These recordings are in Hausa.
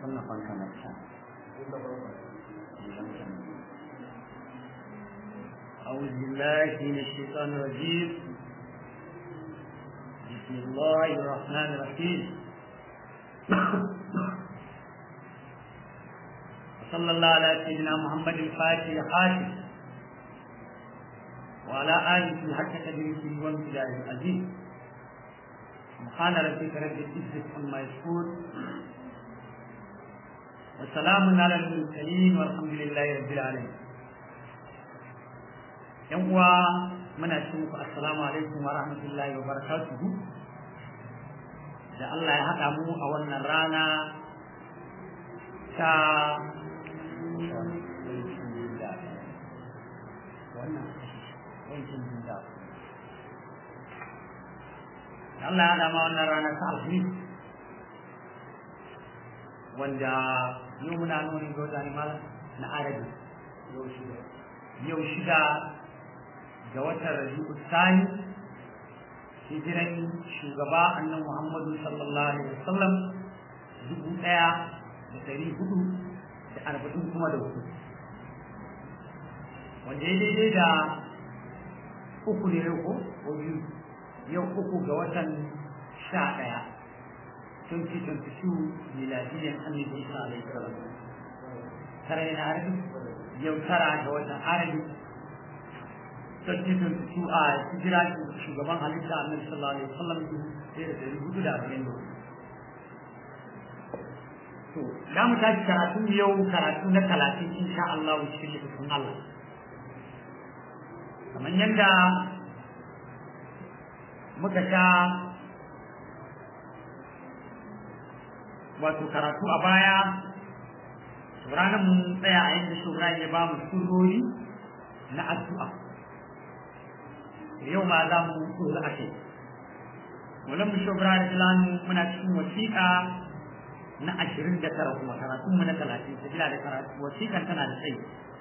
kunna fanka na can أعوذ بالله من الشيطان الرجيم بسم الله الرحمن الرحيم وصلى الله على سيدنا محمد الفاتح الحاشم وعلى آله حق تدريسه وامتداد العزيز سبحان ربك رب العزة عما يصفون وسلام على المرسلين والحمد لله رب العالمين yan uwa muna ce muku assalamu alaikum wa rahmatullahi wa barakatuhu da Allah ya haɗa mu a wannan rana ta Allah ya haɗa ma wannan rana ta alhamis wanda yau muna nuni ga wata malam na arabi yau shida ga watan rabi'u sani hijiran shugaba annan muhammadu sallallahu alaihi wasallam dubu ɗaya da ɗari hudu da arba'in kuma da hudu wanda ya daidai da uku ne ko ko biyu yau uku ga watan sha ɗaya 2022 miladiyan annabi isa alaihi salam tara yana arabi yau tara ga watan arabi 2022 a hijira shugaban halitta annabi sallallahu alaihi wasallam sai da dari hudu da arba'in da to za mu tashi karatu yau karatu na talatin insha Allah cikin littafin Allah kamar yadda muka sha wato karatu a baya ranar mun tsaya a yadda shugaba ya ba mu surori na addu'a yau ma za mu tsoro a kai wannan mu shugaba da filani muna cikin wasiƙa na ashirin da tara kuma karatun mu na talatin sabila da karatu wasiƙan tana da tsayi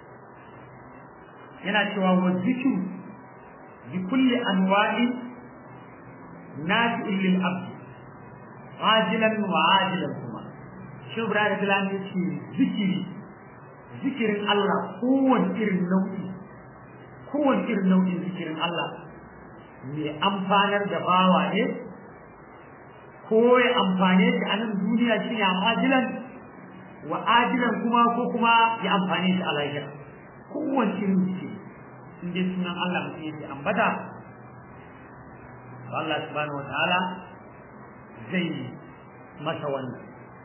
yana cewa wa zikiru bi kulli anwa'i nafi'in lil abdi ajilan wa ajilan kuma shi da filani ya ce zikiri zikirin Allah kowane irin nau'i kowane irin nau'in zikirin Allah mai amfanar da bawa ne ko ya amfane shi a nan duniya shi ne ajilan wa ajilan kuma ko kuma ya amfane shi a lahira kowane irin zikiri in dai sunan Allah mutum yake ambata Allah subhanahu wa ta'ala zai masa wannan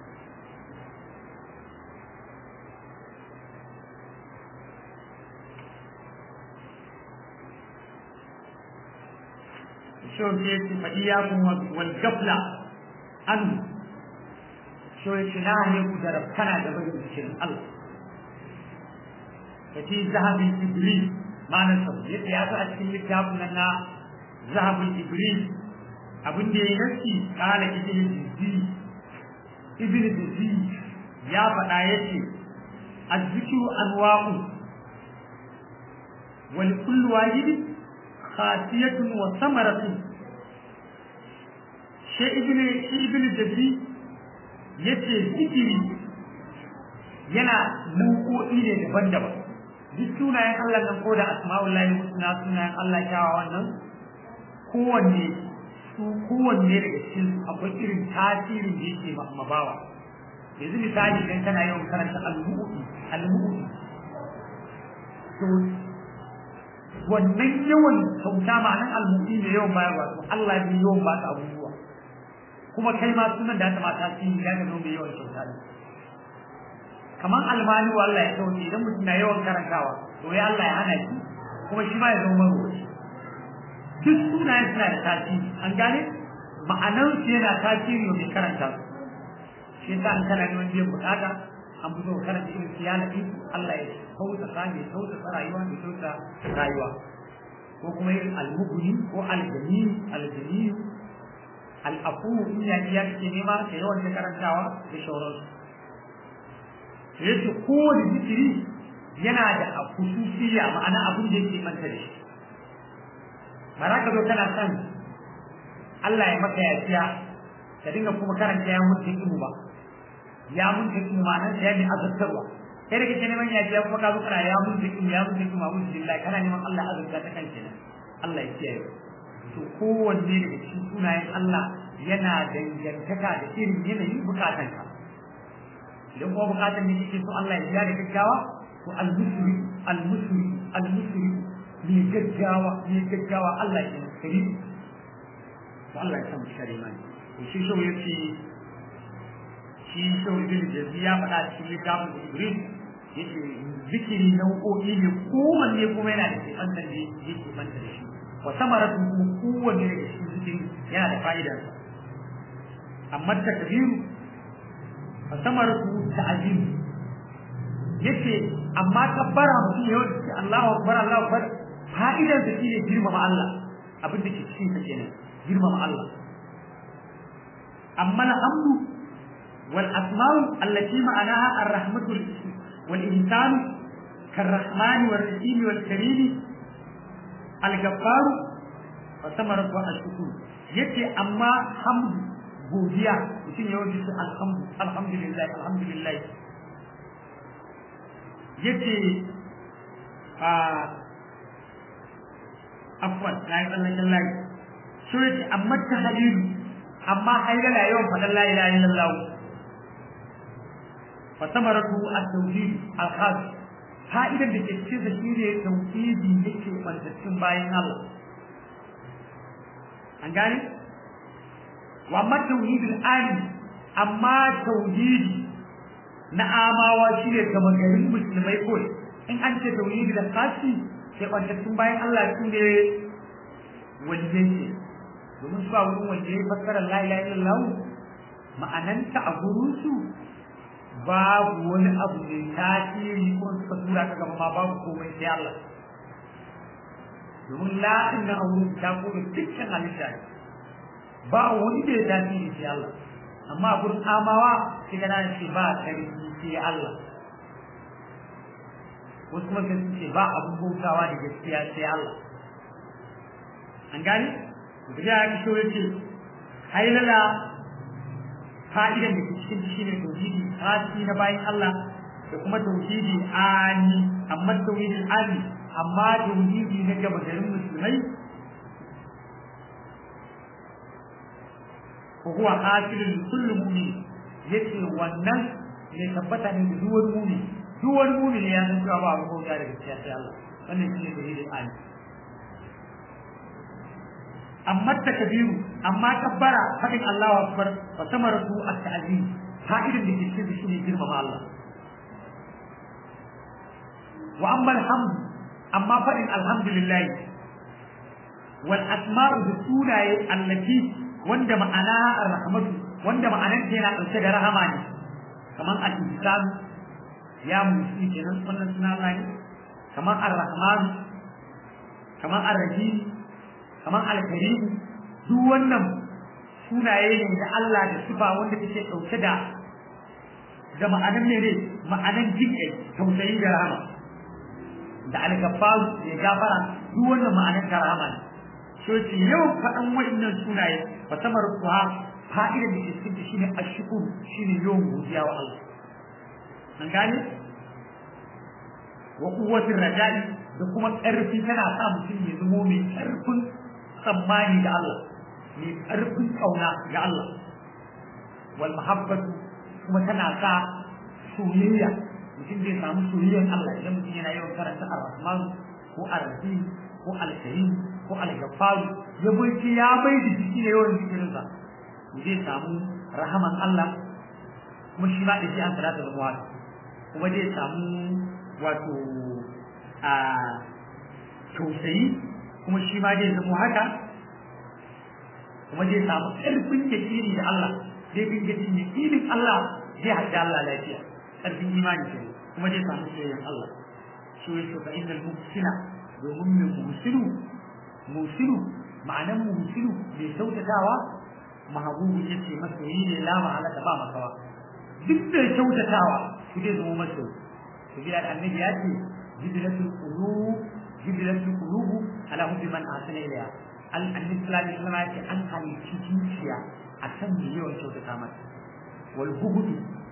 شو يجي فإياكم والقبلة أن شو يشناه يقدر كان دبر بشر الله فتي ذهب الإبريل ما نصب يجي هذا أشكال الكتاب لنا ذهب الإبريل abin da ya nasi kala ibn jizzi ibn jizzi ya faɗa ya ce azzikiru anwa'u wal kullu wahidi khasiyatun wa samaratun shi ibn shi ibn jizzi yace zikiri yana nau'o'i ne daban-daban duk sunayen Allah nan ko da asma'ullahi husna sunayen Allah kyawawan nan kowanne su kowanne daga cikin akwai irin tasirin da yake mabawa yanzu misali idan kana yawan karanta al-mu'udi al-mu'udi to wannan yawan kyauta ma'anar al-mu'udi ne yawan bayarwa to Allah ne yawan ba ka abubuwa kuma kai ma sunan da ta ma tasiri ya ga mai yawan kyauta ne kamar almani Allah ya sauke idan mutum na yawan karantawa to ya Allah ya hana shi kuma shi ma ya zama marwaci duk sunayen suna da tasiri an gane ma'anar su yana tasiri mai karanta su shi yasa an kana neman biyan bukata an fito karanta irin su yana Allah ya kauta sa ya kauta sa rayuwa ya kauta rayuwa ko kuma irin almuguni ko aljani aljani al'afu in ya iya kake nema ka yawan ta karantawa da shauransu yace kowane zikiri yana da khususiyya ma'ana abin da yake manta da shi ba za ka zo kana son Allah ya maka yafiya ka dinga kuma karanta ya mutu ilmu ba ya mun ta kuma ma'anar ya ne azabtarwa kai da kake neman yaji kuma ka zo kana ya mun ta kuma ya mun ta kuma mun billahi kana neman Allah azabta ta kan kenan Allah ya kiyaye to kowanne daga cikin sunayen Allah yana dangantaka da irin yanayin bukatanka idan kuma bukatan ne kake so Allah ya biya da gaggawa to al-musri al-musri al-musri ne gaggawa ne gaggawa Allah ya kari to Allah ya san kare mani to shi shi yace shi shi ibn jazi ya faɗa cikin littafin Ibrahim yace zikiri nau'o'i ne kowanne kuma yana da kefantar da yake banta da shi wa samaratu kuma kowanne daga cikin zikiri yana da fa'idarsa amma takbiru fa samaratu ta'zim yace amma kabbara mutum yau da Allahu akbar Allahu akbar fa'idar da shine girmama Allah abin da ke cikin sa kenan girmama Allah amma alhamdu wal asma'u allati ma'anaha ar-rahmatu wal ihsan كالرحمن والرحيم والكريم الغفار فثمرة الشكر yace amma hamdu godiya mutum ya wajen su alhamdu alhamdulillah alhamdulillah yace a afwan na yi tsallaken layi so yace amma ta halilu amma hailala yawan faɗan la ilaha illallah fa samaratu at-tawhid al-khas fa'idan da ke cikin sa shine tauhidi yake bantaccin bayan Allah an gane wa amma tauhidul ali amma tauhidi na amawa shine kamar garin musulmai kawai in an ce tauhidi da kashi sai kwantattun bayan Allah su ne wanda ce domin su a wurin wanda ya fassara la ilaha illallah ma'ananta a gurin su babu wani abu mai tasiri ko suka tura ka gaba ma babu komai sai Allah domin la'in na aure ta kome dukkan halitta ne ba wani da ya tasiri sai Allah amma a gurin amawa sai ga nan ce ba sarki sai Allah wasu kuma sun ce ba abun bautawa da gaskiya sai Allah an gane da ya ki so yace hailala fa'idan da ke cikin shi ne tauhidi hasi na bayan Allah da kuma tauhidi ani amma tauhidi ani amma tauhidi na gaba garin musulmai ko huwa hasilul kullu mu'min yace wannan ne tabbata ne da duwar mu'min duwar mu'min ya san cewa ba abu ko da gaskiya sai Allah wannan shine tauhidin ani amma takbiru amma kabbara fadin Allahu akbar fa samaratu at-ta'zim fa'idin da ke cikin shi ne girmama Allah wa amma alhamdu amma fadin alhamdulillah wal asma'u bi sunaye allati wanda ma'ana ar-rahmatu wanda ma'anar ta yana dauke da rahama ne kamar al-ihsan ya musu kenan wannan suna Allah ne kamar ar-rahman kamar ar-rahim kamar al-karim duk wannan sunaye ne da Allah da sifa wanda take dauke da da ma'anar ne ne ma'anar jinkai tausayi da rahama da al-gaffaru ya gafara duk wannan ma'anar ta rahama ne so ce yau faɗan wa'annan sunaye fa samar kuwa fa'ida da ke cikin shine ashkur shine yawan godiya wa Allah an gane wa quwwatir raja'i da kuma ƙarfi tana sa mutum ya zamo mai ƙarfin tsammani da Allah mai ƙarfin ƙauna ga Allah wal mahabbatu kuma tana sa soyayya mutum zai samu soyayyar Allah idan mutum yana yawan karanta ar-rahman ko ar-rahim ko al-karim ko al-ghaffar ya bai ya bai da jiki ne yawan jikin sa zai samu rahaman Allah kuma shi ma da shi an salatu da muwad kuma zai samu wato a tausayi kuma shi ma zai zama haka kuma zai samu ƙarfin yakini da Allah zai bin yakini yakinin Allah zai haɗa Allah lafiya ƙarfin imani ke kuma zai samu soyayyen Allah shi yake fa innal muhsina domin mai muhsinu muhsinu ma'anan muhsinu mai kyautatawa mahabubu yace masoyi ne la mahalaka ba makawa duk da kyautatawa shi zai zama masoyi shi da annabi ya ce jibilatul qulub jibilatul qulub ala hubbi man ahsana ilayha al annabi sallallahu alaihi wasallam ya ce an halicci zuciya akan mai yawan kyautata mata wal hubudu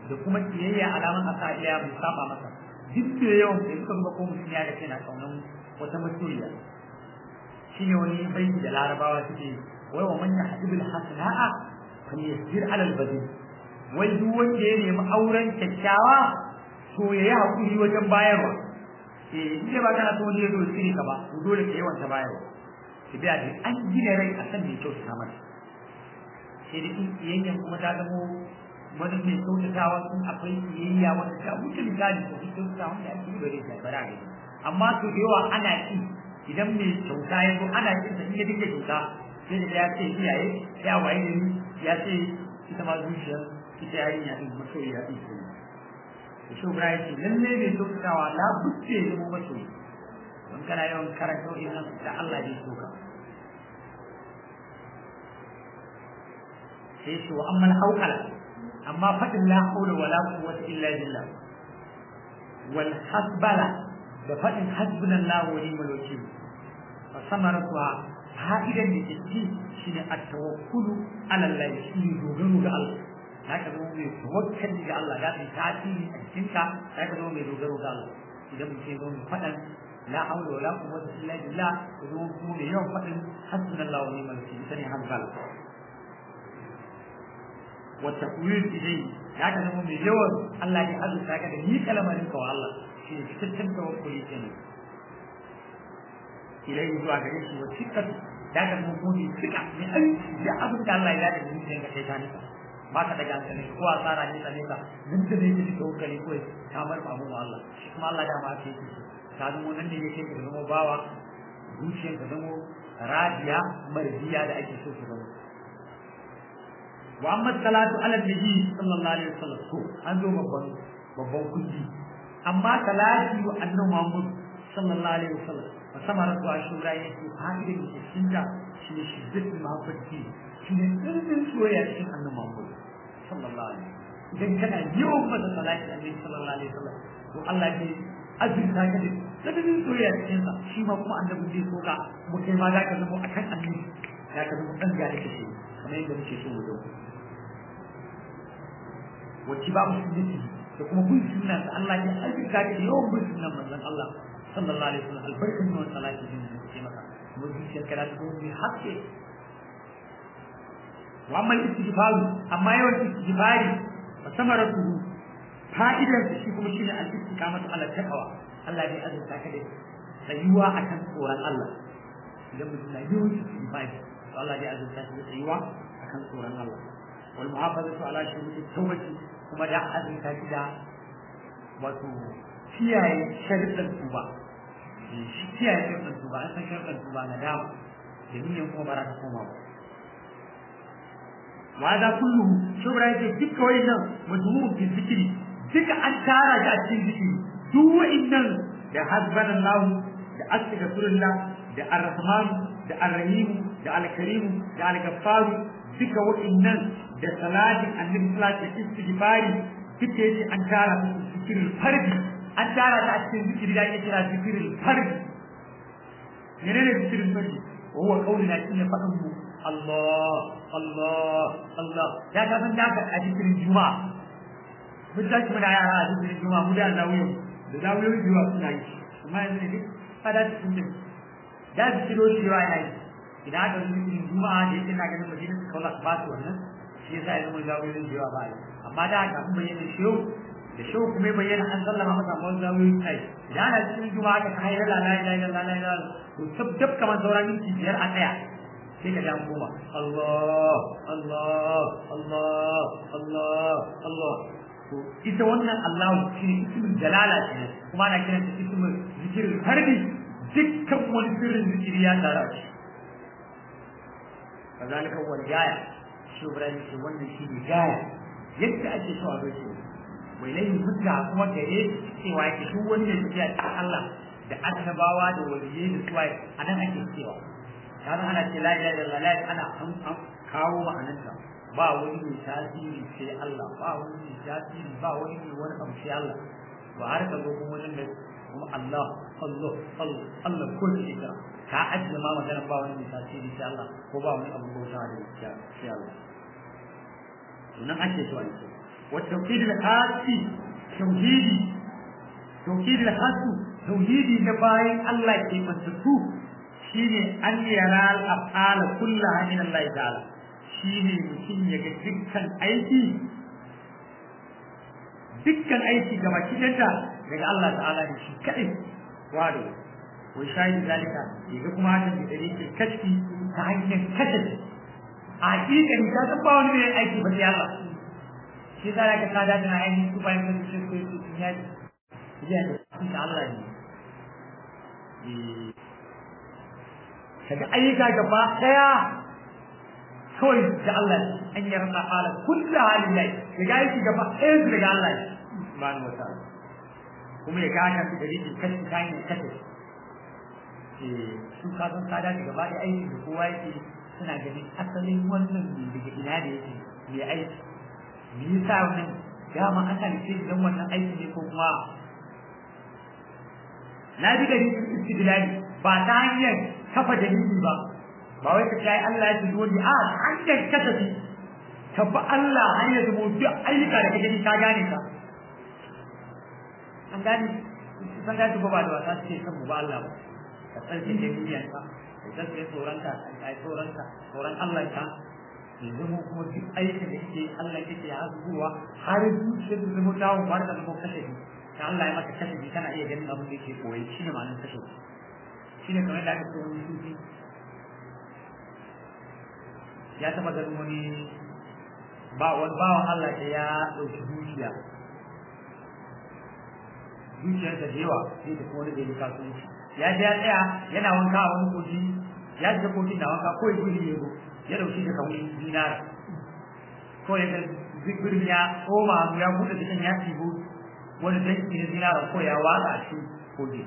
da kuma kiyayya alaman asa iya mai saba masa duk da yawan da suka zuba ko mutum ya ga yana kaunan wata masoyiya shine wani baiti da larabawa suke wai wa man yahdibul hasana'a fa yasir ala al-badil wai duk wanda ya nemi auren kyakkyawa to yayi hakuri wajen bayarwa eh in ba kana so ne zo shiri ka ba to dole ka yawan ta bayarwa ki biya da an gina rai a san me kyau ta mata sai da kiyayyen kuma ta zamo wani mai kyautatawa sun akwai kiyayya wanda ta wuce misali to kyautatawa wanda ake yi bare ta bara ne amma to da yawa ana ki idan mai kyauta ya zo ana kin sa in ya dinga kyauta sai da ya ce iyaye ya waye ne ya ce ita ma zuciya ita yarinya din masoyiya din ce to shi bra yake lalle mai kyautatawa la buce ya mu masoyi don kana yawan karanta wannan da Allah ya soka sai shi wa ammal hawqala amma fadin la hawla wala quwwata illa billah wal hasbala da fadin hasbunallahu wa ni'mal wakeel fa samaratuha fa'idan da ke ci shine at-tawakkulu ala Allah shine dogaro ga Allah zaka zama mai tawakkali ga Allah da tasiri a cikin ka zaka zama mai dogaro ga Allah idan mutum zo mai fadan la hawla wala quwwata illa billah zo kuma mai yawan fadin hasbunallahu wa ni'mal wakeel sani hankal wa taqwil ilayhi zaka zama mai yawan Allah ya azurta ka da ni kalmarin ka wa Allah shi ne cikakken tawakkuli kenan ilai zuwa gare shi wa cikin da ka mu muni cika ne ai da abin da Allah ya da ni sai ka kai ta nika ba ka daga hankali ko a tsara ne ta nika duk da ne kike tawakkali ko ta bar abu Allah shi kuma Allah da ma ke shi ta zama nan ne yake ka zama bawa zuciyar ka zama radiya marjiya da ake so ka zama wa amma salatu ala nabi sallallahu alaihi wasallam ko an zo babban babban kuji amma salati wa annabi Muhammad sallallahu alaihi wasallam musamman rasu a shura yake fa'idar da cikin ta shi ne shiddatin mahabbati shi ne tsirrin soyayya cikin annabi Muhammad sallallahu alaihi idan kana yawan masa salati annabi sallallahu alaihi wasallam to Allah ne azurta ka da tsirrin soyayya cikin sa shi ma kuma annabi zai so ka kuma kai ma za ka zama akan annabi za ka zama dan gari ka shi kamar yadda muke so mu zama wacce ba musulunci da kuma bin sunan Allah ya azurta ka da yawan bin sunan manzon Allah sallallahu alaihi wasallam albarkin nan salati din da ke maka kuma zuciyar ka da ta mai haske wa amma istighfar amma yawan istighfari fa samaratu fa'idar da shi kuma shine al-istiqamatu ala taqwa Allah ya azurta ka da tsayuwa akan tsoron Allah idan mutum na yawan istighfari to Allah ya azurta ka da tsayuwa akan tsoron Allah wal muhafazatu ala shuruti tawbati kuma da azurta ki da wato kiyaye sharuɗan tuba kiyaye sharuɗan tuba an san sharuɗan tuba na dama da niyyar kuma ba za ta koma ba wa za kullu shubra yake duka wayannan majmu'un fi zikri duka an tara shi a cikin zikiri duk wayannan da hasbanallahu da astaghfirullah da arrahman da arrahim da alkarim da alghaffar duka wayannan da salatin annabi sallallahu alaihi wasallam istighfari duka yace an tara su zikirin fardi an tara ta a cikin zikiri da ake kira zikirin fardi menene zikirin fardi wa huwa qaulina shine fadin mu Allah Allah Allah ya ga ban daga a zikirin juma'a mun tashi muna yara a zikirin juma'a mu da zawiyo da zawiyo juma'a suna yi amma yanzu ne kada su tunje da zikiro shi yawa yana yi idan aka yi zikirin juma'a da yake na ganin madina su kaula ba su wannan shi yasa ya zama zawiyo juma'a ba yi amma da aka kuma bayyana shi da shi kuma bayyana an sallama masa mun zawiyo kai idan ana cikin juma'a ka kai la la ilaha illallah la ilaha to tab kamar sauran minti biyar a tsaya sai ka jan koma Allah Allah Allah Allah Allah to ita wannan Allah shi ne ismul jalala ce kuma ana kiran ta ismul zikirin harbi dukkan wani sirrin zikiri ya tara shi kazalika wal gaya shi Ibrahim ce wannan shi ne gaya yadda ake so a bai shi wai lai mutta kuma gare cewa yake duk wani ne tafiya cikin Allah da annabawa da waliyai da suwaye anan ake cewa kaga ana ce la ilaha illallah la ana an kawo ma'anarta ba wani mai tasiri sai Allah ba wani mai tasiri ba wani mai wani abu sai Allah to har ka zo kuma wajen da kuma Allah Allah Allah Allah ko shi ka ka ajiye ma magana ba wani mai tasiri sai Allah ko ba wani abu bauta da sai Allah to nan ake so ake wa tauhid al-khasi tauhidi tauhid al-khasu tauhidi na bayan Allah ke mantutu shine an yara al-af'ala kullaha min Allah ta'ala shine mutum ya ga dukkan aiki dukkan aiki gaba kidanta daga Allah ta'ala ne shi kadai wado wai shayi zalika yaga kuma hakan da dare kashfi ta hanyar kashe a hakikan ka san ba wani mai aiki ba sai Allah shi zara ka kada da ainihin su bayan kan shi ko su ya ya da shi Allah ne kaga ayyuka gaba daya kawai da Allah an yi rasa hala kullu halin lai kaga aiki gaba ɗaya su daga Allah subhanahu wa ta'ala kuma ya ga haka da rikin kashi ta hanyar kashe su ka san kada da gaba ɗaya aiki da kowa yake suna ganin asalin wannan ne daga ina da yake mai aiki me yasa wannan dama an halice don wannan aiki ne ko kuma na bi gari istidlali ba ta hanyar kafa dalili ba ba wai ka ce ai Allah ya ji dole a hanyar kasafi ka bi Allah hanyar da duk ayyuka da kake ka gane ka an gane san gane ba da wata ce kan ba Allah ba ka tsarki da niyyarka ka tsarki tsoronka ai tsoronka tsoron Allah ka yanzu mu kuma duk aikin da kake Allah kake ya zuwa har zuciyar da zama dawo ba da mu kashe ki ka Allah ya maka kashe kana iya ganin abin da yake koyi shine ma'anar kashe shine kamar da aka ce wani sufi ya taba ganin wani ba wani bawan Allah da ya ɗauki zuciya zuciyar da yawa sai da kuma wani da ya kasuwanci ya je ya tsaya yana wanka a wani kogi ya je kogin na wanka ko ya gudu ya ya dauki da kawai dinara ko ya ga zikirin ya koma ya bude cikin ya tibo wani danki na dinara ko ya watsa a cikin kogi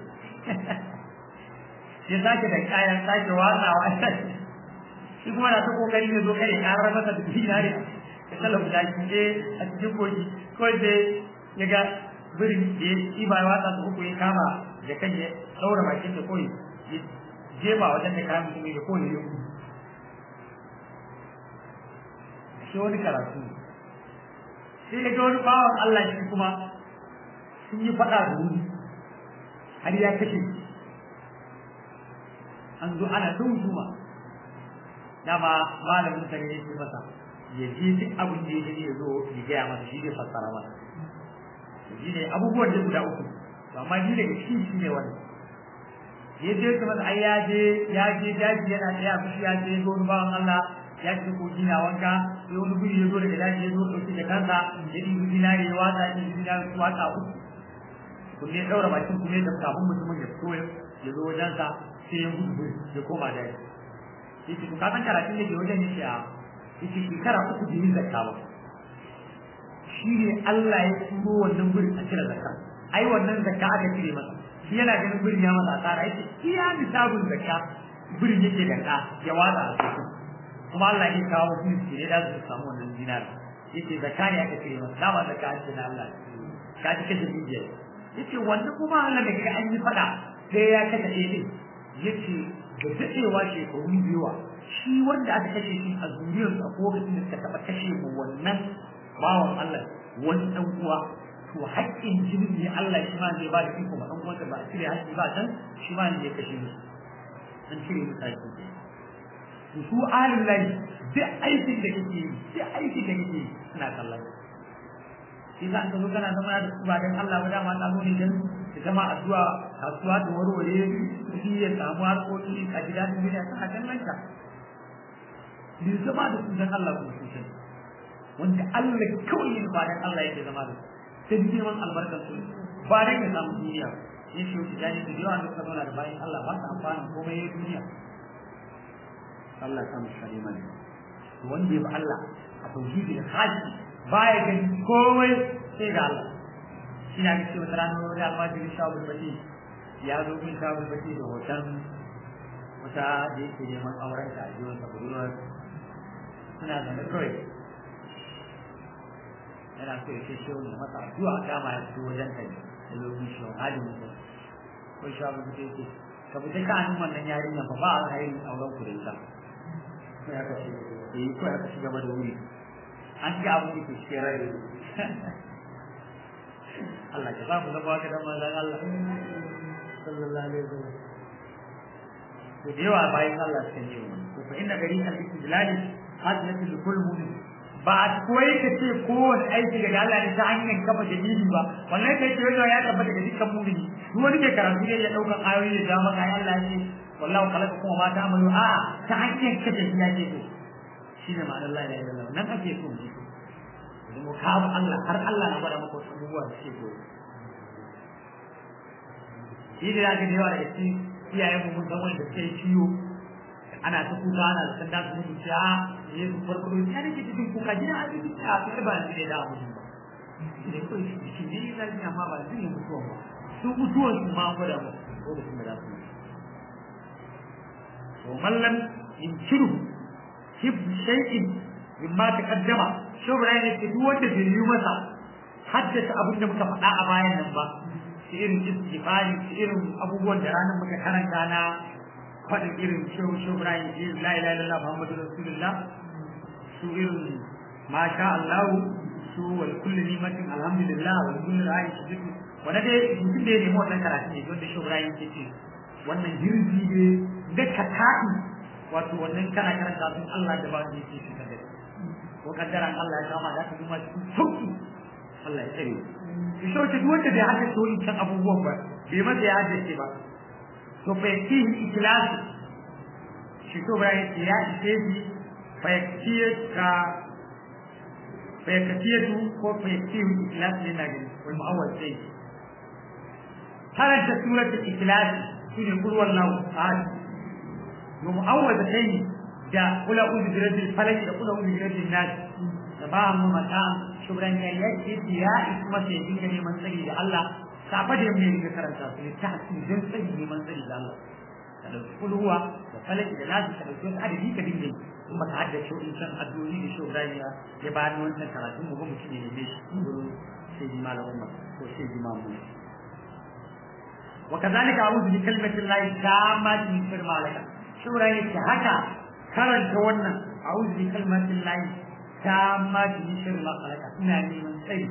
ya sake da kayan sake watsawa shi kuma na ta kokari ne zo kare karar masa da dinari ya talabu da shi a cikin kogi ko da ya ga birin da ya iba ya watsa su uku ya kama da kan ya saura bakin da koyi ya jefa wajen da kayan mutum ya koyi ya gudu shi wani karatu sai ya ga wani bawan Allah shi kuma sun yi faɗa da wuri har ya kashe an zo ana ta hujuma dama malamin sa ne ya ce masa ya je duk abin da ya gani ya zo ya gaya masa shi zai fassara masa shi ne abubuwan da guda uku amma shi daga cikin shi ne wani ya je ta masa ai ya je ya je daji yana tsaya fushi ya je zo bawan Allah ya ce ko gina wanka sai wani guri ya zo daga daji ya zo ɗauki da kansa ya ɗibi dinari ya watsa ya ɗibi dinari su watsa uku kunne ya ɗaura bakin kunne da kafin mutumin ya fito ya zo wajensa sai ya gudu ya koma daji ya ce to ka san karatun da ke wajen ya ce a ya ce shekara uku da yin zakka ba shi ne Allah ya turo wannan gurin a cire zakka ai wannan zakka aka cire masa shi yana ganin gurin ya masa tsara yake iya nisabun zakka gurin yake danka ya watsa a cikin kuma Allah ya kawo su ne da su samu wannan dinar yace zakka ne aka cire masa dama zakka ce na Allah ka ji kace dukiya yace wannan kuma Allah da kaga an yi fada sai ya kace ɗaya yace da dadewa shekaru biyuwa shi wanda aka kashe shi a zuriyarsa ko lokacin da suka taɓa kashe mu wannan bawan Allah wani ɗan uwa to haƙƙin jinin ne Allah shi ma zai ba da iko ma ɗan uwansa ba a cire haƙƙi ba can shi ma ne ya kashe musu an cire musu haƙƙi to su ahlul lahi duk aikin da kake yi duk aikin da kake yi suna kallon shi za ka zo kana zama da su ba dan Allah ba dama ta zo ne dan da zama addu'a kasuwa da warware shi ya samu harkoki a gidan duniya suna kallon ka bai zama da su dan Allah kuma su sani wanda Allah kawai yin ba dan Allah yake zama da sai girman albarkar su ba dan ya samu duniya ya ce wuce jani da yawa da suka zauna da bayan Allah ba su amfanin komai ya duniya Allah samu shari mani wanda ya bi Allah a tauhidi da haji baya gani komai sai ga Allah shi na ga cewa ranar wani almajiri shawul bati ya zo min shawul bati da hoton wata da yake neman auren ta a jiwon sa budurwar suna zane kawai yana so ya ce shi wani masa addu'a dama ya fito wajen ka ne da lokacin shi wani halin mutum ko shi abu da yake ka bi ka hannun wannan yarinya ba ba a hayin auren ku da ita ko ya ka ce eh ko ya ka shiga da wuri an ga abu da ke cikin rai Allah ka samu zama ka dan manzon Allah sallallahu alaihi wasallam to da yawa bayan Allah suka yi wannan to fa inna gari al istidlal hadiyatu li kulli mu'min ba a koyi ka ce kowane aiki daga Allah ne ta hanyar kafa dalili ba wallahi kai ce wannan ya tabbata da dukkan mu'mini duk wani mai karatu ne ya daukan ayoyi da dama kai Allah ya ce wallahu khalaqakum wa ma ta'malu a ta hanyar kafa shi yake so shine ma'anar la ilaha illallah nan ake so mu idan mu kawo Allah har Allah na gwada maka wasu abubuwa da suke koyo shi da ya ga da yawa daga cikin iyayen mu mun san wanda suke ciwo ana ta kuka ana da sanda su mutu a ne su farko ya nake cikin kuka gina a cikin a sai ba ni da abu ba ne ko shi ne ya ji amma ba zai mutuwa ba su mutuwan su ma gwada mu lokacin da za su yi to mallan in kiru hib shay'in mimma taqaddama shubra ne ke duk wanda bai yi masa haddasa abin da muka faɗa a bayan nan ba su irin istighfari su irin abubuwan da ranar muka karanta na faɗin irin shehu shehu Ibrahim irin la ilaha illallah Muhammadu Rasulullah su irin masha Allah su wal kulli nimatin alhamdulillah wal kulli ra'i shidu wanda dai mutum da ya nemi wannan karatu ne don da shehu Ibrahim ke ce wannan hirzi ne da ka ta'i wato wannan kana karanta sun Allah da ba su yake shi kadai ko kaddaran Allah ya kama da ka kuma cikin sauki Allah ya tsare shi shi duk wanda bai haddace wani can abubuwan ba bai masa ya haddace ba to fa yakihi ikhlasi shi to ba ya ya ise shi fa yakiye ka fa yakiye tu ko fa yakihi ikhlasi ne na gani wal mu'awwal sai karanta suratul ikhlas shine qul wallahu ahad mu mu'awwal sai da kula uzu bi rabbil falaq da kula uzu bi rabbin nas da ba mu mata shubran ya yake ya isma sai dinga neman tsari da Allah safa da mai ga karanta su ta hasidan tsari neman tsari da Allah ka dauki kulhuwa da falaki da nasu ka dauki wasu adadi ka dinga yi in ba ka haddace in san addu'o'i da shubran ya ya ba ni wancan karatun mu ga mutum ne ne shi sai ji malamin ma ko sai ji mamu وكذلك أعوذ بكلمة الله تامة من شر ما لك شورا يك هكا karanta wannan a'udhu bi kalmatin lahi tamma min sharri ma khalaqa ina neman tsari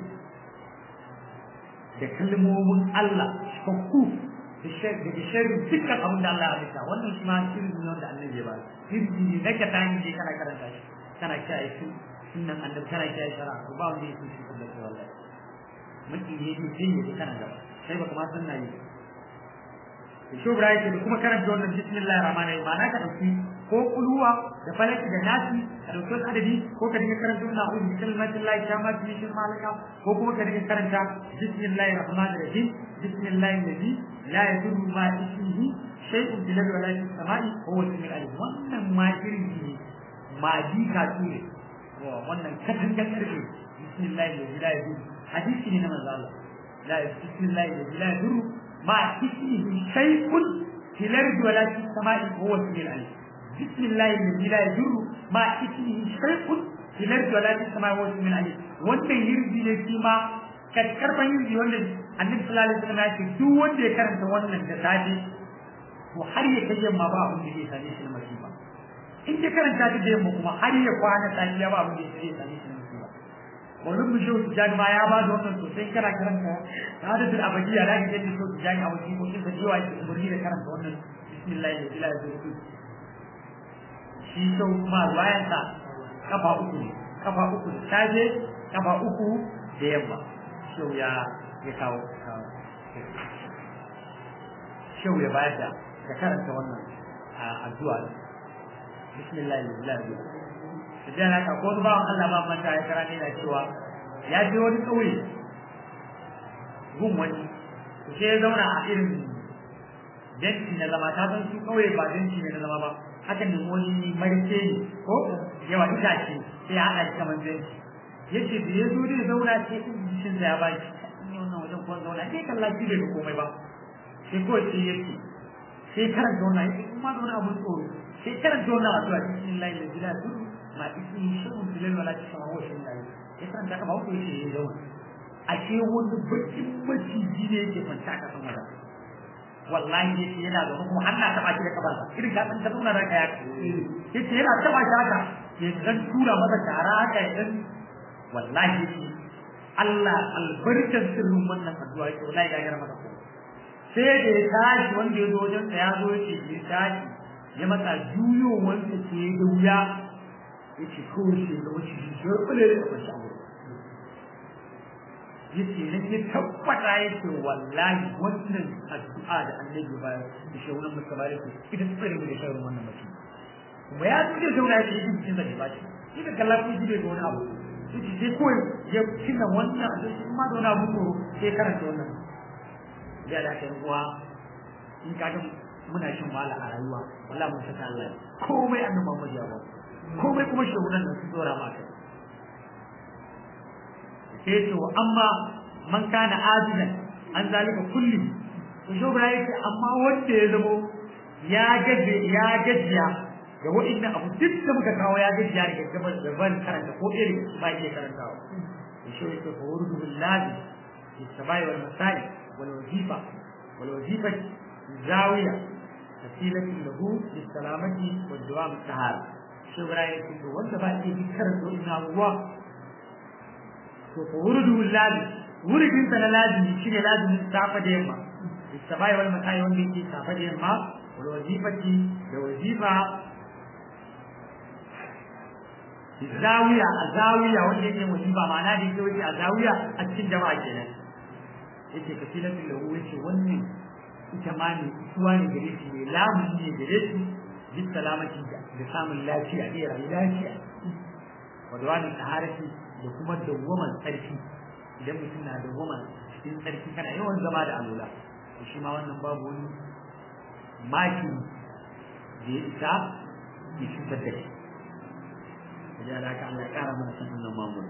da kalmomin Allah fakku da sharri dukkan abin da Allah ya halitta wannan shi ma sirri ne wanda Allah ya ba sirri ne nake ta hanyar je kana karanta shi kana kiyaye su sunnan annabi kana kiyaye shara ko ba wanda yake shi kullum wallahi mutum ne ne sai ya kana gaba sai baka ma san nayi shi Ibrahim da kuma karanta wannan bismillahir rahmanir rahim ma'ana ka dauki ko kuluwa da falaki da nasi a dauki wasu adadi ko ka dinga karanta wannan a'udhu bi kalimatin lahi tamma min sharri ma khalaqa ko kuma ka dinga karanta bismillahir rahmanir rahim bismillahir ladhi la yadurru ma ismihi shay'un fil ardi wala fis sama'i huwa al-sami'ul alim wannan ma irin ne ma dika ne wannan katangar karfe bismillahir ladhi la yadurru hadisi ne na manzo Allah la bismillahir ladhi la yadurru ma ismihi shay'un fil ardi wala fis sama'i huwa al-sami'ul alim بسم الله الذي لا يجر ما اسمه شيء في الارض ولا في السماء وهو السميع العليم wannan yirbi ne shi ma karkarfan yirbi wanda annabi sallallahu alaihi wasallam ya ce duk wanda ya karanta wannan da safe to har ya kai yamma ba abin da zai same shi na masifa in ya karanta ta da yamma kuma har ya kwana safiya ba abin da zai same shi na masifa wannan mu shi tijani ma ya ba da wannan sosai kana karanta hadatul abadiya da kake da shi tijani a wajen ko kin da jiwa ki umurni da karanta wannan bismillah la ilaha illallah shi sau kuma bayansa kafa uku ne kafa uku da safe kafa uku da yamma shau ya ya kawo shau ya bayar da da karanta wannan addu'a bismillah lillahi da jana ka ko ba Allah ba manta ya karanta yana cewa ya je wani kauye gun wani sai ya zauna a irin janci na zama ta san su kauye ba janci ne na zama ba haka ne wani marke ne ko yawa itace sai ya haɗa shi kamar zanci yace da ya zo zai zauna sai in jishin sa ya ba shi ni wannan wajen ko zauna sai kalla shi bai komai ba sai ko sai yace sai karanta wannan yace kuma da wani abun tsoro sai karanta wannan addu'a bismillahir rahmanir rahim ma ismi shay'un fil wala tasma wa shay'un alim sai karanta ka ba ku yace ya zauna ashe wani bakin maciji ne yake kwanta ka sama da wallahi yace yana da kuma hanna taba shi da kabarsa irin ka san ta nuna ranka ya yace yana taba shi haka ya dan tura masa tara haka ya dan wallahi yace Allah albarkar sirrin wannan addu'a yake wallahi ya gara maka komai sai da ya tashi wanda ya zo wajen sa ya zo yake ya tashi ya masa juyo wanda ke da wuya yace ko shi da wuce shi ya kule da kwashi a wurin yace ne ke tabbata yace wallahi wannan addu'a da annabi ba da shaunan musabari ko ita tsare mu da shaunan wannan mutum kuma ya tuje shauna yake yi cikin da ba shi ita kallon shi bai ga wani abu yace sai kawai ya kina wannan a cikin ma da wani abu ko sai karanta wannan ya da kai uwa in ka ga muna shin wala a rayuwa wallahi mun saka Allah komai annabi Muhammad ya ba komai kuma shugunan da su dora ma kai sai ce wa amma man kana ajilan an zalika kulli to shugura yake amma wanda ya zamo ya gaje ya gajiya da wa'inda abu duk da muka kawo ya gajiya daga gaban da ban karanta ko irin ba iya karantawa to shi yake fa wurudu billahi fi sabai wal masai wal wazifa wal wazifa zawiya wasilatin lahu bis salamati wal dawam tahar shugura yake to wanda ba iya karanta wannan abuwa to ko wurudu lazim wuridin sa na lazimi shine lazimin safa da yamma istabai wal matai wanda yake safa da yamma wal wazifati da wazifa zawiya a zawiya wanda yake wazifa ma'ana da yake wuce a zawiya a cikin jama'a kenan yake kasilatul lahu yace wannan ita ma ne suwa ne gare shi ne lamun ne gare shi bi salamati da samun lafiya da rayu lafiya wa dawani taharati da kuma dawwaman tsarki idan mutum na dawwaman cikin tsarki kana yawan zama da alula to shi ma wannan babu wani maki da ya isa ya cutar da shi da da haka Allah ya kara mana san annan mamun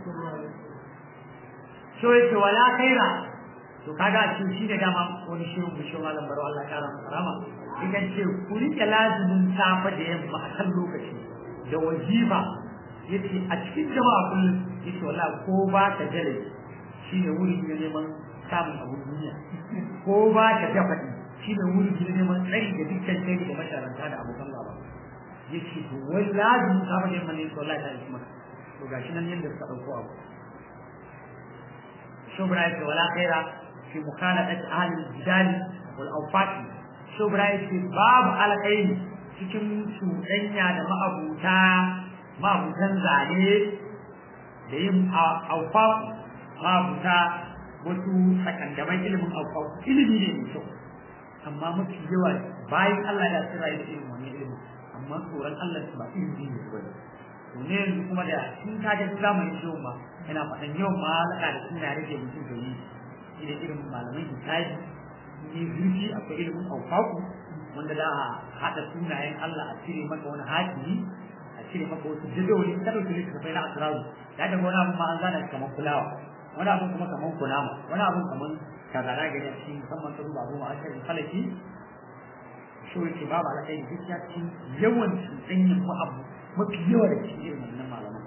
so yake wala khaira to kaga shi shi da dama wani shi mu shi malam baro Allah ya kara masa rama idan ce ku rike lazimin safa da yamma a kan lokaci da wajiba yace a cikin jama'a kullum yace wallahi ko ba ka jale shine wuri ne neman samun abun duniya ko ba ka dafadi shine wuri ne neman tsari da dukkan kai da masharanta da abokan gaba yace to wai lazim ka ba neman ne wallahi ta isma to gashi nan yanda suka dauko abu shubra yace wala khaira fi mukhalafati ahli al-jidal wal awfaq shubra yace babu alkhairi cikin cuɗanya da ma'abuta mabutan zane da yin aufaku mabuta wasu sakandaman ilimin aufaku ilimi ne mai kyau amma mafi yawa bayan Allah ya tsira da irin wani ilimi amma tsoron Allah ba ilimi ne ba to ne yanzu kuma da sun kaje zamanin yau ma yana faɗan yau ma alaka da suna rage mutum da yi idan irin malaman hisabi ne zurfi akwai ilimin aufaku wanda za a haɗa sunayen Allah a cire maka wani hakimi cire maka wasu jadawali ta dauki littattafai na asiraru ya daga wani abun ma an zana kamar fulawa wani abun kuma kamar kunama wani abun kamar kazara gari a cikin musamman ta duba goma a cikin falaki shi yake babu alaƙai da duk ya ci yawan cuɗanyin mu abu mafi yawa da cikin irin wannan malaman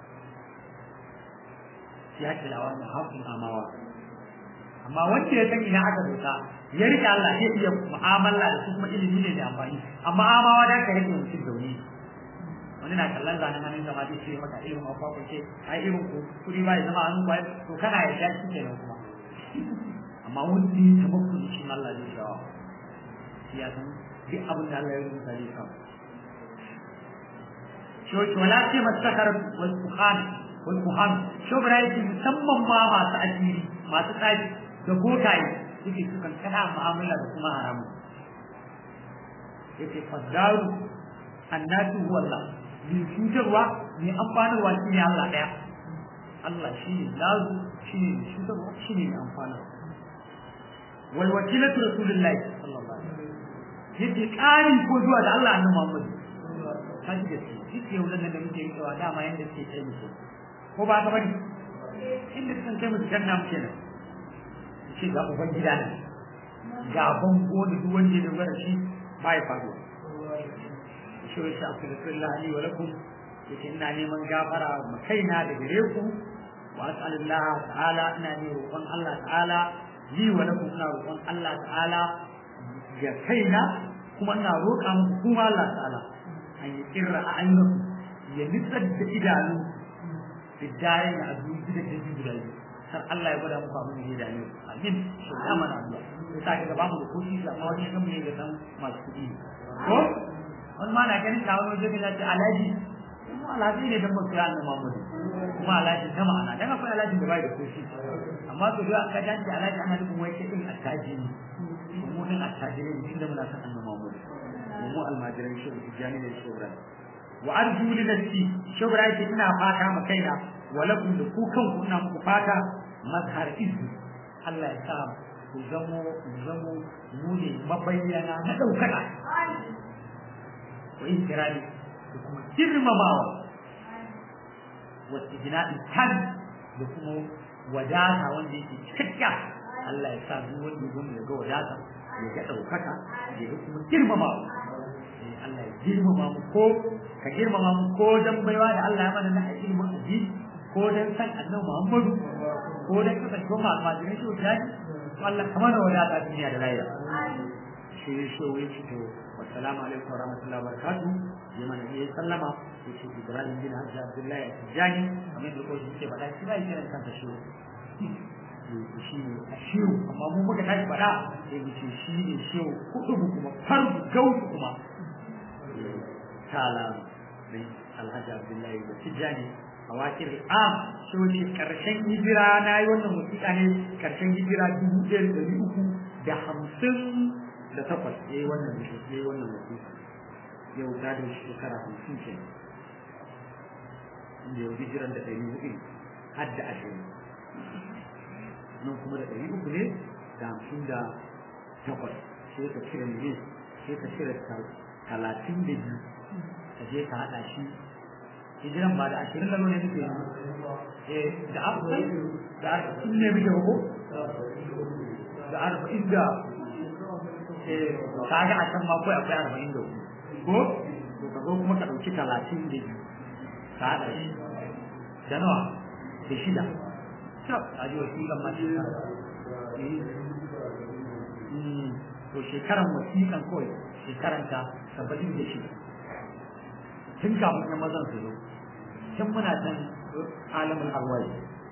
ya ce lawa da haƙun amawa amma wanda ya san ina aka doka ya rike Allah zai iya mu'amala da su kuma ilimi ne da amfani amma amawa da ka rike mutum da wani wani na kallon zanen hannun zama zai ce maka ilimin akwai ko ce ai irin ku kudi ba ya zama hannun kwai to kana ya sha shi kenan kuma amma wanda ya taɓa kudi shi Allah zai shawa shi ya san duk abin da Allah ya rubuta zai samu shi wace wala ce masakar wal kuhan wal kuhan shobra yake musamman ma masu asiri masu tsari da bokaye suke sukan kana mu'amala da kuma haramu yake fadaru annatu huwa Allah mai cutarwa mai amfanarwa shi ne Allah ɗaya Allah shi ne lazu shi ne mai cutarwa shi ne mai amfanarwa wal wakilatu rasulullahi sallallahu alaihi wasallam yake ƙari ko zuwa da Allah annabi Muhammad ka ji gaske shi ke wannan da muke yi cewa dama yanda suke kai musu ko ba ka bari inda sukan kai musu janna muke nan ce ga uban gida ne ga bango da duk wanda ya dogara shi ba ya faruwa shi ya sha astaghfirullah li wa lakum yake ina neman gafara ma kaina da gare ku wa as'alullah ta'ala ina ne roƙon Allah ta'ala li wa lakum ina roƙon Allah ta'ala ga kaina kuma ina roƙa muku kuma Allah ta'ala an yi kirra a ayyukan ya nitsar da idanu da dare da abu da ke guda kar Allah ya gwada muku abin da ya dame ku amin shi ya mana addu'a sai ka ga bamu da kuɗi amma wani kan ne ga san masu kuɗi ko wani ma na ganin ka wani waje ka ce alaji mu alaji ne dan ba su yana Muhammadu kuma alaji ta ma'ana dan akwai alaji da bai da kuɗi amma to da aka dace alaji ana nufin wai ke din attaji ne mu din attaji ne mutum da muna san annabi Muhammadu mu almajiran shi tijani ne shi Ibrahim wa arju li nafsi shi Ibrahim ce ina fata ma kaina walakum da ku kanku ina muku fata mazhar izu Allah ya sa ku zamo zamo mu ne mabayyana na daukaka wa intirani da kuma girmamawa wa tijina'i kan da kuma wadata wanda yake cikakka Allah ya sa duk wanda ya ga wadata ya ga daukaka ya ga kuma girmamawa Allah ya girmama mu ko ka girmama mu ko dan baiwa da Allah ya mana na ilimin addini ko dan san annabi Muhammadu ko dan kasance mu almajirin shi wuta to Allah kamar da wadata duniya da lahira shi shi wai shi to assalamu alaikum wa rahmatullahi wa barakatuh ya mana yi sallama yace Ibrahim bin Hajji Abdullahi Tijani kamar da ko shi ke faɗa shi da yake kansa shi shi ne a shiru amma mu muka tashi faɗa sai mu ce shi ne shiru kudu kuma farzu gautu kuma kala mai alhaji abdullahi da tijjani a wakil am shi wani karshen hijira na yi wannan wasiƙa ne karshen hijira dubu ɗaya da ɗari uku da hamsin da takwas ya yi wannan ya yi wannan wasiƙa yau ta da shekara hamsin ke inda yau hijiran da ɗari hudu har da ashirin nan kuma da ɗari uku ne da hamsin da takwas sai ka cire ne sai ka cire talatin da biyu ka je ka haɗa shi hijiran ba da ashirin da nuna nufi eh da arba'in da arba'in ne muke ko da arba'in da eh ka ga a can ma kawai akwai arba'in da ko to ka zo kuma ka ɗauki talatin da biyu ka haɗa shi da nawa da shida a ji wasiƙan ma shekara to shekaran wasiƙan kawai shekaranta saba'in da shida tun kafin na mazan su zo tun muna can alamun arwai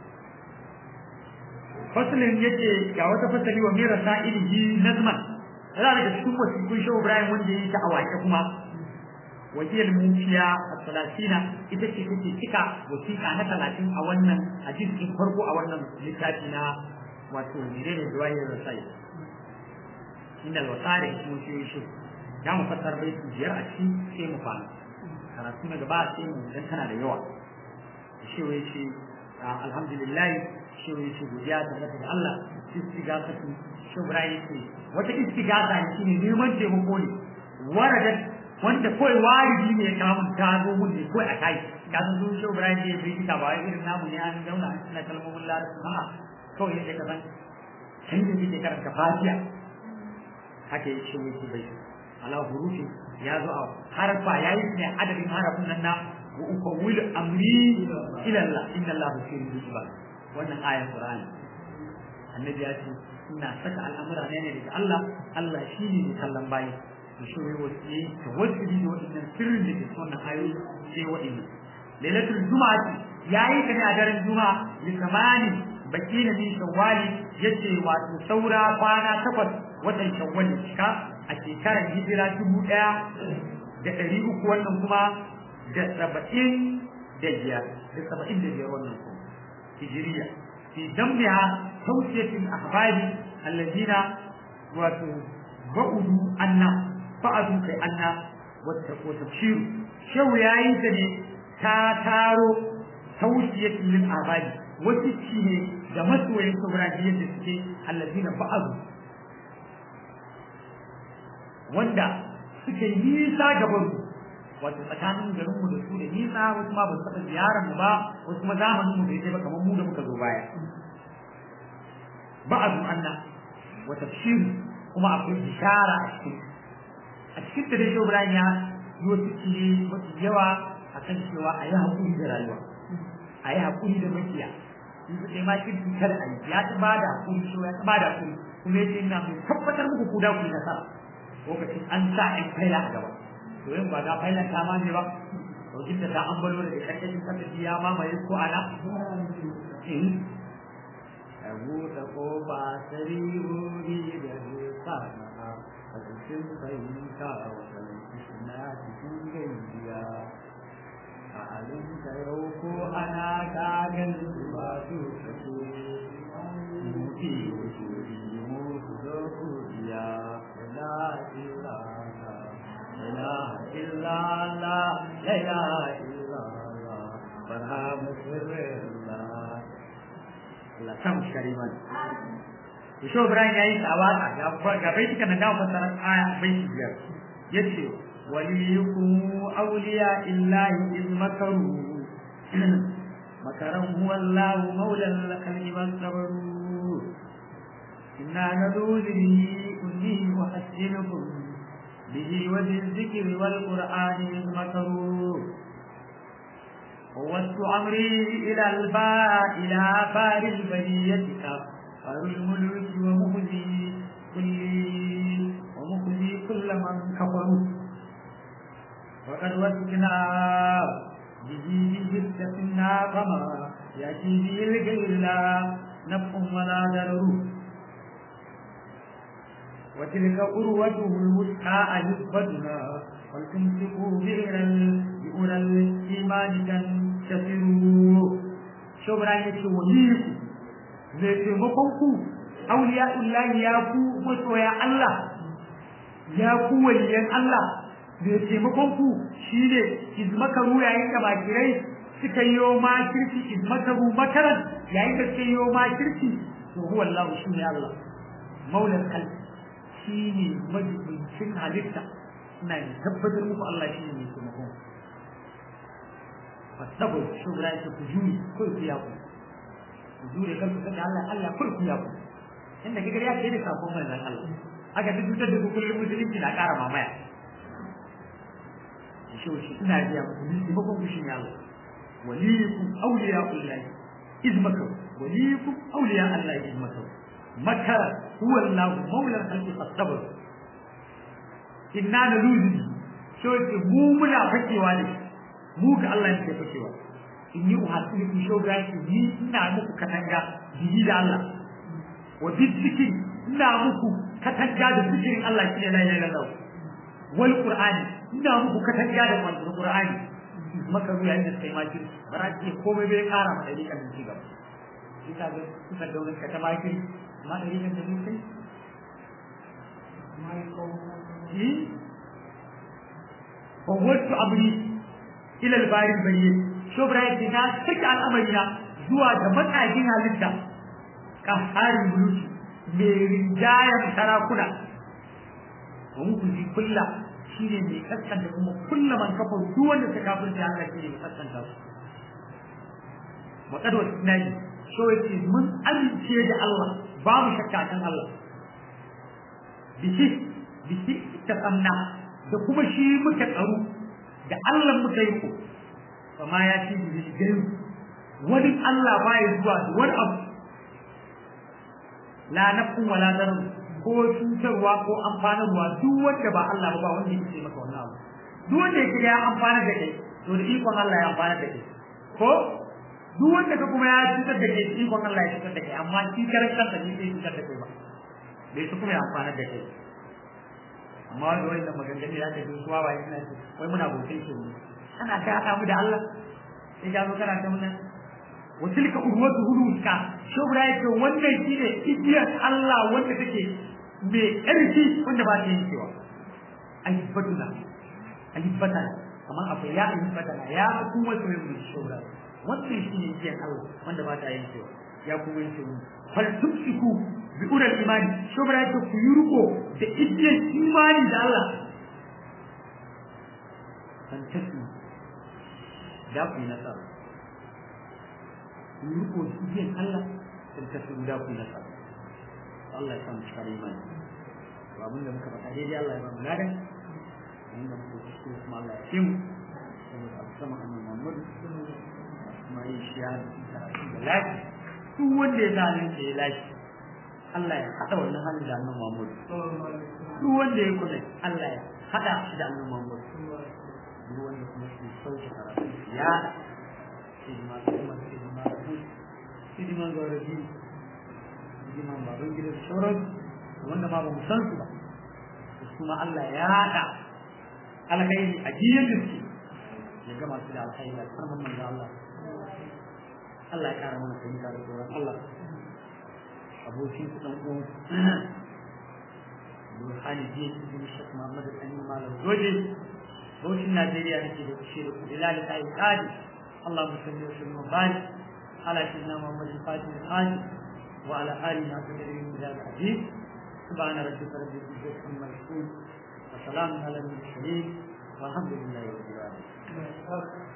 fasalin yake ga wata fasali wa mera sa'ilihi nazman yana daga cikin wasiƙun shehu ibrahim wanda ya yi ta a waƙe kuma wakil mufiya a salasina ita ce take cika wasiƙa na talatin a wannan a jirgin farko a wannan littafi na wato menene duwayar rasai inda alwasare kuma shi shi ya mu fassar baiti biyar a ciki sai mu fara karatu na gaba sai mu dan tana da yawa shi wai shi alhamdulillah shi wai shi godiya ta ga Allah istigasa ki shi Ibrahim ce wata istigasa ne shine neman taimako ne waradat wanda kawai wariji ne ya kawo ta zo mun ne kawai a kai ka san sun shi Ibrahim ne bai kita ba irin namu ne an zauna suna kalmomin larabci a'a kawai yadda ka san can da yake karanta fatiha haka yake yake bai ala hurufi ya zo a harfa ya yi ne adadin harafin nan na wa ukawil amri ila Allah inna Allah basirun bil ibad wannan ayar Qur'ani annabi ya ce ina saka al'amura ne ne daga Allah Allah shine ne kallon bayi to shi ne wasi tawassuli da wannan sirrin da ke wannan ayoyi sai wa'annan lailatul jumu'ati yayi ta ne a daren juma'a li samani bakina min shawwali yace wato saura kwana takwas watan shawwal cika a shekarar hijira dubu ɗaya da ɗari uku wannan kuma da saba'in da biyar da saba'in da biyar wannan kuma hijiriya fi dambiha tawsiyatin ahbari alladina wato ba'udu anna fa'adu kai anna wata ko tafsiru shehu yayi ta ne ta taro tawsiyatin lil ahbari wasu ci ne da masoyin sauraji yadda suke alladina ba'adu wanda suka yi nisa gaban mu wato tsakanin garin mu da su da nisa wasu ma ba su taɓa ziyarar mu ba wasu kuma zamanin mu bai kai ba kamar mu da muka zo baya ba'adu anna wa tafsir kuma akwai bishara a cikin a cikin da dai Ibrahim ya yi wasu cire mafi yawa a kan cewa a yi haƙuri da rayuwa a yi haƙuri da makiya in su kai ma kirki kada a yi ya ta ba da haƙuri shi ya ta ba da haƙuri kuma ya ce ina mai tabbatar muku ku da ku yi nasara lokacin an sa ɗan faila a gaba to yin ba ga failan ta ma ne ba to da ta an balo da karkashin kasa ya mamaye ko ana buɗe ƙofa sarihohi da zai a cikin fahimta wajen na cikin gajiya a halin yau ko ana kagan ba su kaso muke wujudi mu su zo kuriya la ilaha la ilaha la ilaha barhamu sirrillah Allah sam kariman Isho Ibrahim ya yi tsawata ga bai cika na dawo fasara aya bai shi biyar yace waliyukum awliya illahi iz makaru makaran huwa Allah maula al-khalqi sabaru inna nadulu bihi kunni muhassinukum bihi wa dhikri wal qur'ani iz makaru ووسط أمري إلى الباء إلى بار البرية كفر الملوك ومخزي كل ومخزي كل من كفروا وقد وسكنا به بجثة كما يأتي به الغير لا نفع ولا ضرر وتلك أروته الوسطى أهبتنا ولتمسكوا بئر بئر الإيمان تنتصروا شبرا يتي وليكم zai taimakon ku auliya illahi ya ku masoya Allah ya ku waliyan Allah zai taimakon ku shine izmakaru yayin da bakirai suka yi makirci izmakaru makaran yayin da suka yi makirci to huwa Allah shine Allah maulal khalq shine majibincin halitta ina ne tabbatar muku Allah shine mai taimakon fasabu shugura ta ku juri ko ku ya ku ku jure kanku kada Allah Allah ko ku ya ku inda kika ya ke da sakon manzon Allah aka duk da ku kullum musulunci na ƙara mamaya shi shi ina biya muku ni taimakon ku shine Allah waliyukum awliya'ullahi izmaka waliyukum awliya Allah izmaka makara huwa Allah maula al-khalqi fastabr inna naluzu so ce mu muna fakewa ne mu ga Allah ne ke fakewa in yi uhasiri ku shau gashi ni ina muku katanga bihi da Allah wa biziki ina muku katanga da zikirin Allah shi ne la ilaha illallah wal qur'ani ina muku katanga da wannan qur'ani maka ruya inda sai ma kin bara ce komai bai kara ma dalilin kan ci gaba shi ka ga kuka da wani kata ma kin ma dalilin da sai mai ko ji fawwatu amri ila al-bari bayyin shobra yake na saka al'amarina zuwa ga matsajin halitta ka harin buluki mai rinjayen sarakuna wa muku ji kulla shi ne mai kaskanta kuma kulla man kafa duk wanda ta kafirta Allah shi ne mai kaskanta su maƙadwar tunani so yake mun amince da Allah babu shakka kan Allah biki biki ta tsamna da kuma shi muka tsaro da Allah muka yi ko fama ya ce bi gairu wani Allah baya zuwa da wani abu la nafsun wala darar ko cutarwa ko amfanarwa duk wanda ba Allah ba wanda yake maka wannan abu duk wanda yake ya amfana da kai to da ikon Allah ya amfana da kai ko duk wanda ka kuma ya cutar da kai ikon Allah ya cutar da kai amma shi karan kansa ne sai cutar da kai ba bai su kuma ya amfana da kai amma wanda wannan maganganu ya ce su wawa yana ce wai muna bautai shi ne ana ta haɗa mu da Allah sai ka zo kana ta muna wa tilka urwatu huluska shubra yake wannan shine igiyar Allah wanda take mai ƙarfi wanda ba ta yankewa ayyubatuna ayyubatana kamar akwai ya ayyubatana ya kuma su yin shubra wannan shine igiyar Allah wanda ba ta yankewa ya kuma yanke mu fal tumsiku bi ural imani shubra yake ku yi riko da igiyar imani da Allah fantastic da ku yi nasara ku yi riko da igiyar Allah sun tafi da ku yi nasara Allah ya samu cikar imani to abin da muka faɗa daidai Allah ya ba mu ladan inda muka kuskure kuma Allah ya kimu saboda abu sama annabi Muhammad kuma yi shi ya karatu da lafi duk wanda ya zalunce ya lafi Allah ya haɗa wannan halin da annabi Muhammad duk wanda ya kula Allah ya haɗa shi da annabi Muhammad duk wanda kuma su sauke karatu ya hidima kuma hidima hidima ga rabi jiman baban gidan sauran wanda ma ba mu san su ba su ma Allah ya haɗa alkhairi a jiyan da suke ya gama su da alkhairi da karman manzo Allah Allah ya kara mana fahimta da tsoron Allah abokin su dan uwan Burhani jiya cikin Shek Muhammad Sani Malam Doje Bauchin Najeriya nake da kushe da kudi lalata yi kadi Allah musalli wa sallam bani ala sayyidina Muhammad al-Fatih al-Hadi wa ala alihi wa sahbihi min al-hadith سبحان ربك رب العزة عما يصفون وسلام على المرسلين والحمد لله رب العالمين